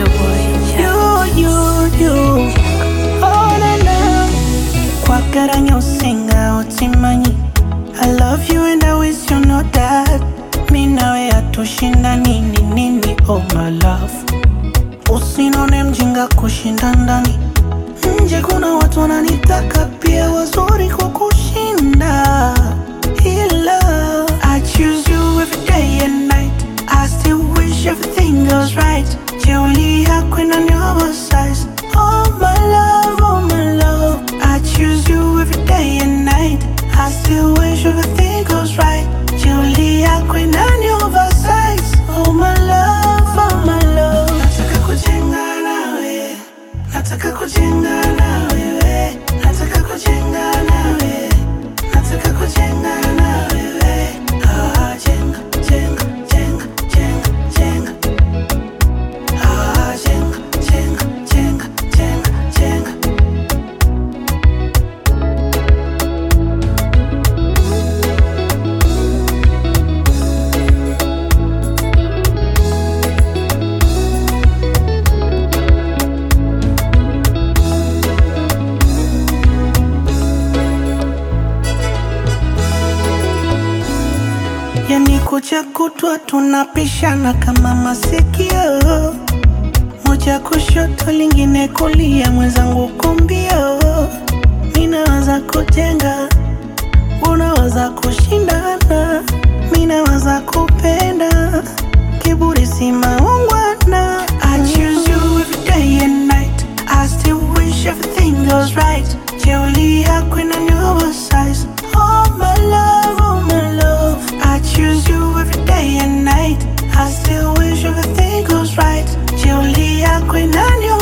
your boy. You, you, you. Oh, na, na. Kwagara usinga utimanyi I love you and I wish you know that Mi nawe hatushinda nini nini oh my love Usinone mjinga kushinda ndani Nje kuna watu wananitaka pia wazuri kukushinda Ila I choose you every day and night I still wish everything goes right Jeuli yako inani oversize Oh my love, oh my love I choose you every day and night I still wish everything goes right Jeuli yako inani oversize Oh my love, oh my love Nataka kujenga nawe Nataka kujenga na wewe, nataka kujenga na wewe, nataka kujenga na wewe. Ah, jenga, jenga, jenga, jenga, jenga. Ah, jenga, jenga, jenga, jenga, jenga. Yani kucha kutwa tunapishana kama masikio, moja kushoto lingine kulia, mwenzangu kumbio. Minawaza kujenga, unawaza kushindana, minawaza kupenda, kiburi si maungwana. I choose you every day and night, I still wish everything goes right. Jeuli yako inani oversize, oh my love, oh my love. I choose you every day and night. I still wish everything goes right. Jeuli yako inani